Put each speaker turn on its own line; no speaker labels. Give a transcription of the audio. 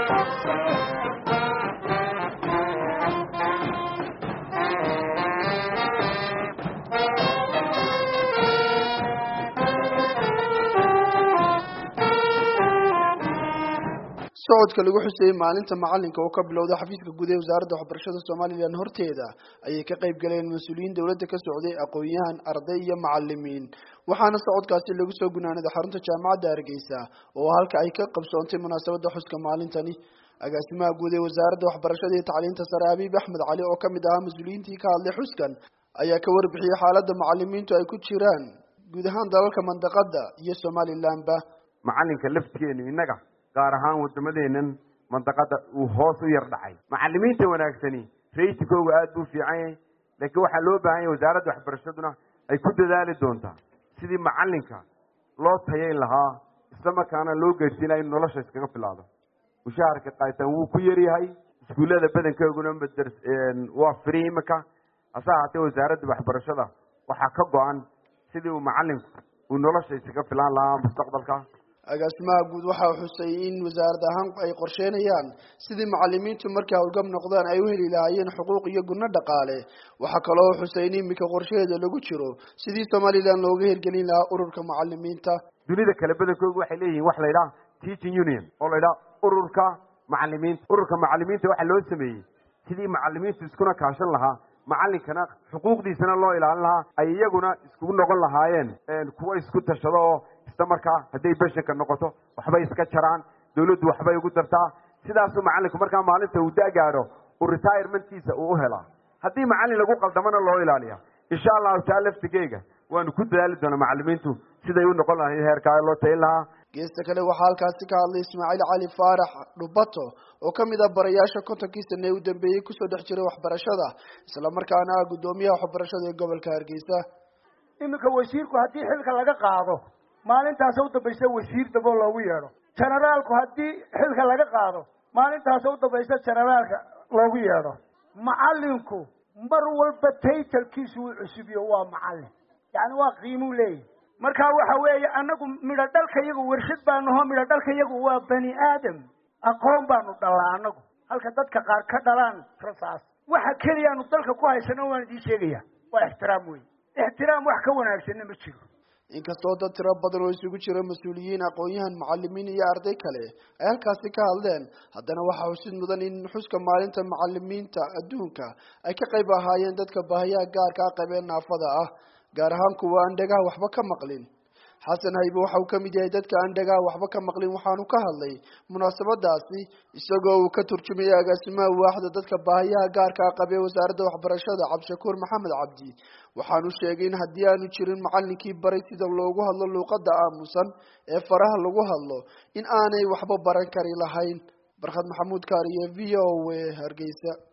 socodka lagu xuseeyey maalinta macalinka oo ka bilowda xafiiska guud ee wasaaradda waxbarashada somalilan horteeda ayay ka qayb galeen mas-uuliyiin dowladda ka socday aqoon-yahan arday iyo macalimiin waxaana socodkaasi lagu soo gunaanaday xarunta jaamacadda hargeysa oo halka ay ka qabsoontay munaasabadda xuska maalintani agaasimaha guud ee wasaaradda waxbarashada iyo tacliinta sare abiib axmed cali oo kamid ahaa mas-uuliyiintii ka hadlay xuskan ayaa ka warbixiyey xaaladda macalimiintu ay ku jiraan guud ahaan dalalka mandaqada iyo somalilanba
macalinka laftigeenu innaga gaar ahaan waddamadeenan mandaqada uu hoos u yar dhacay macalimiinta wanaagsani raysikooga aada buu fiican yahay laakiin waxaa loo baahan yahay wasaaradda waxbarashaduna ay ku dadaali doontaa sidii macalinka loo tayayn lahaa isla markaana loo gaadhsiinaya inu nolosha iskaga bilaado mushaharka qaaytaan wuu ku yaryahay iskuullada badankooguna madar waa firi imika hase ahaatee wasaaradda waxbarashada waxaa ka go-an sidii uu macalinku uu nolosha iskaga filaan lahaa mustaqbalka
agaasimaha guud waxaa xusay in wasaarad ahaan ay qorsheynayaan sidii macalimiintu markay howlgab noqdaan ay u heli lahaayeen xuquuq iyo gunno dhaqaale waxaa kaloo xusay in imika qorshaheeda lagu jiro sidii somalilan looga hirgelin lahaa ururka macalimiinta
dunida kale badankoodu waxay leeyihiin wax la ydhaha teaching union oo la ydhaha ururka macalimiinta ururka macalimiinta waxaa loo sameeyey sidii macalimiintu iskuna kaashan lahaa macalinkana xuquuqdiisana loo ilaalin lahaa ay iyaguna iskugu noqon lahaayeen kuwa isku tashado oo isla markaa hadday beshanka noqoto waxbay iska jaraan dawladdu waxbay ugu dartaa sidaasuu macalinku markaa maalinta uu da-gaadho uu retirementkiisa uu u helaa haddii macalin lagu qaldamana loo ilaaliya insha allahu taa laftigeyga waanu ku dadaali doonaa macalimiintu siday u noqon lahayn heerkaa loo tayin lahaa
geesta kale waxaa halkaasi ka hadlay ismaaciil cali faarax dhubato oo kamid ah barayaasha kontonkii sane ee u dambeeyey kusoo dhex jiray waxbarashada isla markaana ah guddoomiyaha waxbarashada ee gobolka hargeysa
iminka wasiirku haddii xilka laga qaado maalintaasa u dambaysa wasiir dabo loogu yeedho generaalku haddii xilka laga qaado maalintaasa u dambaysa generaalka loogu yeedho macalinku mar walba taytalkiisu uu cusubiyo waa macalin yacni waa qiimuu leeyahy marka waxa weeye annagu midho dhalka iyagu warshad baanaho midho dhalka iyagu waa bani aadam aqoon baanu dhalaa annagu halka dadka qaar ka dhalaan rasaas waxa keliyaanu dalka ku haysano waan idiin sheegaya waa ixtiraam wey ixtiraam wax ka wanaagsanna ma jiro
inkastoo dad tiro badan oo isugu jira mas-uuliyiin aqoon-yahan macalimiin iyo arday kale ay halkaasi ka hadleen haddana waxaa xusid mudan in xuska maalinta macalimiinta adduunka ay ka qayb ahaayeen dadka baahiyaha gaarka ah qabeen naafada ah gaar ahaan kuwa aan dhagaha waxba ka maqlin xasan haybe waxa uu kamid yahay dadka aan dhagaha waxba ka maqlin waxaanu ka hadlay munaasabadaasi isagoo uu ka turjumayay agaasimaha waaxda dadka baahiyaha gaarka ah qabee wasaaradda waxbarashada cabdishakuur maxamed cabdi waxaanu sheegay in haddii aanu jirin macalinkii baray sida loogu hadlo luuqadda aamusan ee faraha lagu hadlo in aanay waxba baran kari lahayn barkhad maxamuud kaariye v o a hargeysa